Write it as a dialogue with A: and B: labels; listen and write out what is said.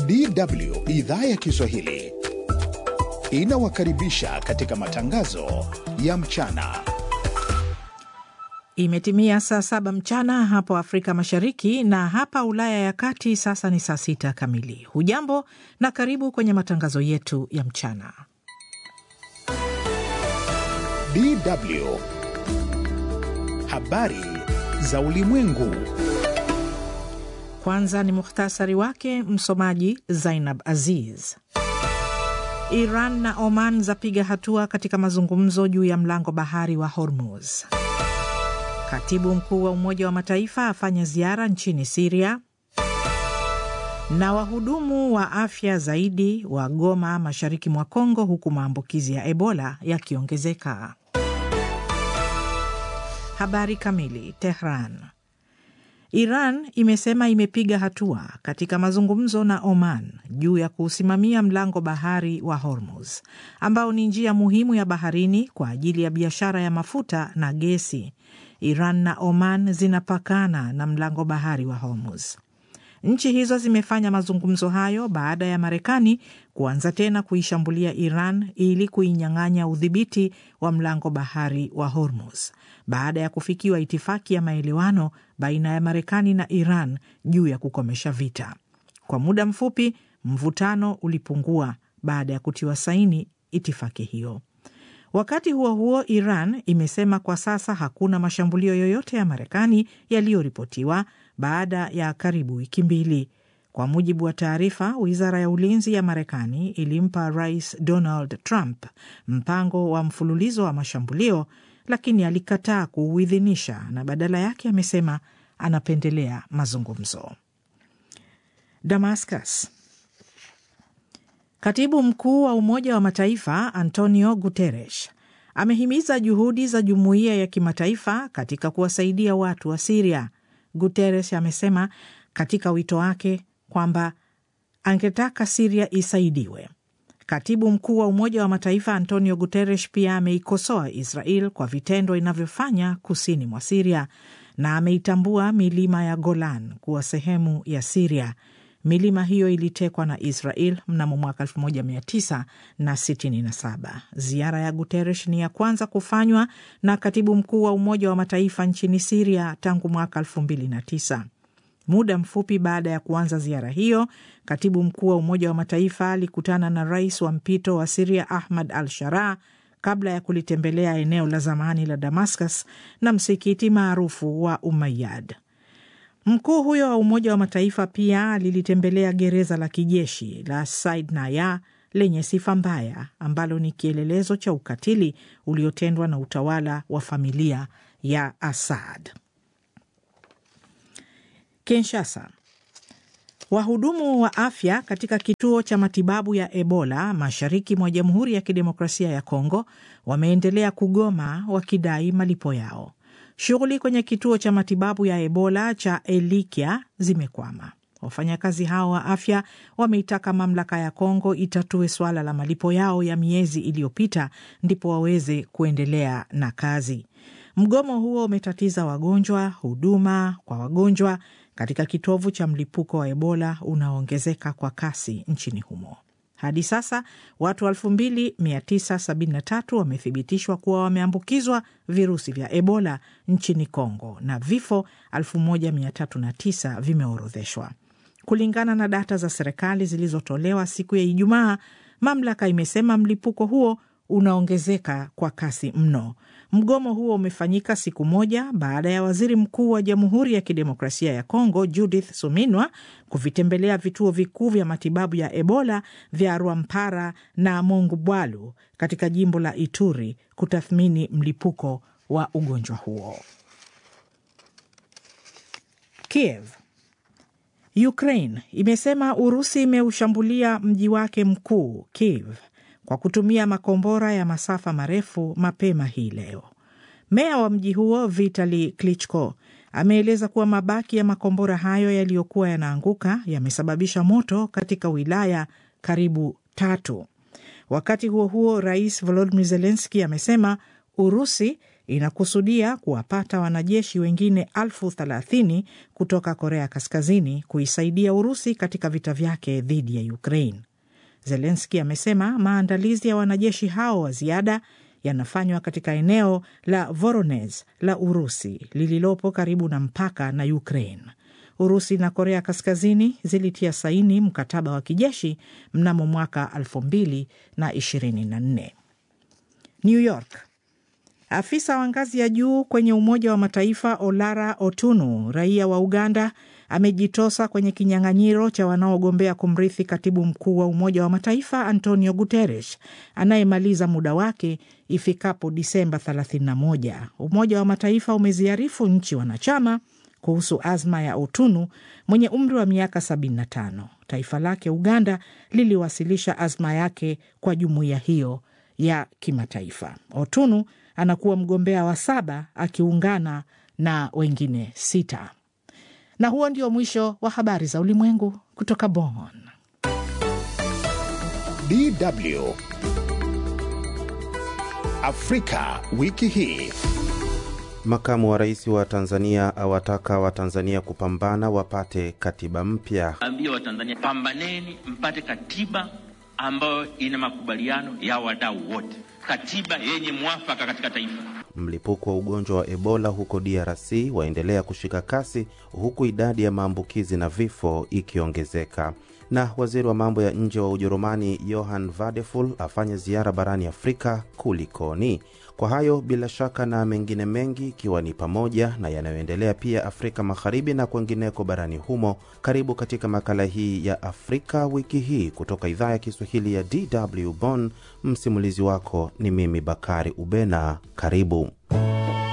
A: DW idhaa ya Kiswahili inawakaribisha katika matangazo ya mchana.
B: Imetimia saa saba mchana hapo Afrika Mashariki na hapa Ulaya ya Kati sasa ni saa sita kamili. Hujambo na karibu kwenye matangazo yetu ya mchana.
A: DW habari za ulimwengu.
B: Kwanza ni muhtasari wake, msomaji Zainab Aziz. Iran na Oman zapiga hatua katika mazungumzo juu ya mlango bahari wa Hormuz. Katibu mkuu wa Umoja wa Mataifa afanya ziara nchini Siria, na wahudumu wa afya zaidi wagoma mashariki mwa Kongo, huku maambukizi ya Ebola yakiongezeka. Habari kamili. Tehran. Iran imesema imepiga hatua katika mazungumzo na Oman juu ya kuusimamia mlango bahari wa Hormuz ambao ni njia muhimu ya baharini kwa ajili ya biashara ya mafuta na gesi. Iran na Oman zinapakana na mlango bahari wa Hormuz. Nchi hizo zimefanya mazungumzo hayo baada ya Marekani kuanza tena kuishambulia Iran ili kuinyang'anya udhibiti wa mlango bahari wa Hormuz baada ya kufikiwa itifaki ya maelewano baina ya Marekani na Iran juu ya kukomesha vita. Kwa muda mfupi, mvutano ulipungua baada ya kutiwa saini itifaki hiyo. Wakati huo huo, Iran imesema kwa sasa hakuna mashambulio yoyote ya Marekani yaliyoripotiwa baada ya karibu wiki mbili. Kwa mujibu wa taarifa, wizara ya ulinzi ya Marekani ilimpa Rais Donald Trump mpango wa mfululizo wa mashambulio, lakini alikataa kuuidhinisha na badala yake amesema anapendelea mazungumzo. Damascus. Katibu mkuu wa Umoja wa Mataifa Antonio Guterres amehimiza juhudi za jumuiya ya kimataifa katika kuwasaidia watu wa Siria. Guterres amesema katika wito wake kwamba angetaka Siria isaidiwe. Katibu mkuu wa Umoja wa Mataifa Antonio Guterres pia ameikosoa Israel kwa vitendo inavyofanya kusini mwa Siria na ameitambua milima ya Golan kuwa sehemu ya Siria. Milima hiyo ilitekwa na Israel mnamo mwaka 1967. Ziara ya Guterres ni ya kwanza kufanywa na katibu mkuu wa Umoja wa Mataifa nchini Siria tangu mwaka 2009. Muda mfupi baada ya kuanza ziara hiyo, katibu mkuu wa Umoja wa Mataifa alikutana na rais wa mpito wa Siria Ahmad al Sharaa kabla ya kulitembelea eneo la zamani la Damascus na msikiti maarufu wa Umayyad. Mkuu huyo wa Umoja wa Mataifa pia alilitembelea gereza la kijeshi la Saidnaya lenye sifa mbaya ambalo ni kielelezo cha ukatili uliotendwa na utawala wa familia ya Assad. Kinshasa. Wahudumu wa afya katika kituo cha matibabu ya Ebola mashariki mwa Jamhuri ya Kidemokrasia ya Kongo wameendelea kugoma wakidai malipo yao. Shughuli kwenye kituo cha matibabu ya Ebola cha Elikia zimekwama. Wafanyakazi hao wa afya wameitaka mamlaka ya Kongo itatue suala la malipo yao ya miezi iliyopita ndipo waweze kuendelea na kazi. Mgomo huo umetatiza wagonjwa, huduma kwa wagonjwa katika kitovu cha mlipuko wa Ebola unaoongezeka kwa kasi nchini humo. Hadi sasa watu 2973 wamethibitishwa kuwa wameambukizwa virusi vya Ebola nchini Kongo na vifo 1309 vimeorodheshwa. Kulingana na data za serikali zilizotolewa siku ya Ijumaa, mamlaka imesema mlipuko huo unaongezeka kwa kasi mno. Mgomo huo umefanyika siku moja baada ya waziri mkuu wa Jamhuri ya Kidemokrasia ya Kongo Judith Suminwa kuvitembelea vituo vikuu vya matibabu ya Ebola vya Rwampara na Mongubwalu katika jimbo la Ituri kutathmini mlipuko wa ugonjwa huo. Kiev. Ukraine imesema Urusi imeushambulia mji wake mkuu Kiev kwa kutumia makombora ya masafa marefu mapema hii leo. Meya wa mji huo Vitali Klitschko ameeleza kuwa mabaki ya makombora hayo yaliyokuwa yanaanguka yamesababisha moto katika wilaya karibu tatu. Wakati huo huo, rais Volodymyr Zelensky amesema Urusi inakusudia kuwapata wanajeshi wengine elfu thelathini kutoka Korea Kaskazini kuisaidia Urusi katika vita vyake dhidi ya Ukraine. Zelenski amesema maandalizi ya wanajeshi hao wa ziada yanafanywa katika eneo la Voronezh la Urusi lililopo karibu na mpaka na Ukraine. Urusi na Korea Kaskazini zilitia saini mkataba wa kijeshi mnamo mwaka 2024. New York. Afisa wa ngazi ya juu kwenye Umoja wa Mataifa Olara Otunu, raia wa Uganda, amejitosa kwenye kinyang'anyiro cha wanaogombea kumrithi katibu mkuu wa Umoja wa Mataifa Antonio Guterres anayemaliza muda wake ifikapo Disemba 31. Umoja wa Mataifa umeziarifu nchi wanachama kuhusu azma ya Otunu mwenye umri wa miaka 75. Taifa lake Uganda liliwasilisha azma yake kwa jumuiya hiyo ya kimataifa. Otunu anakuwa mgombea wa saba akiungana na wengine sita. Na huo ndio mwisho wa habari za ulimwengu kutoka Bonn.
A: DW Afrika wiki hii.
C: Makamu wa rais wa Tanzania awataka Watanzania kupambana wapate katiba mpya.
D: Ambia Watanzania, pambaneni mpate katiba ambayo ina makubaliano ya wadau wote, katiba yenye mwafaka katika taifa.
C: Mlipuko wa ugonjwa wa Ebola huko DRC waendelea kushika kasi huku idadi ya maambukizi na vifo ikiongezeka. Na waziri wa mambo ya nje wa Ujerumani Johann Vadeful afanye ziara barani Afrika. Kulikoni? Kwa hayo bila shaka na mengine mengi, ikiwa ni pamoja na yanayoendelea pia Afrika Magharibi na kwengineko barani humo, karibu katika makala hii ya Afrika wiki hii kutoka idhaa ya Kiswahili ya DW Bonn. Msimulizi wako ni mimi Bakari Ubena. Karibu.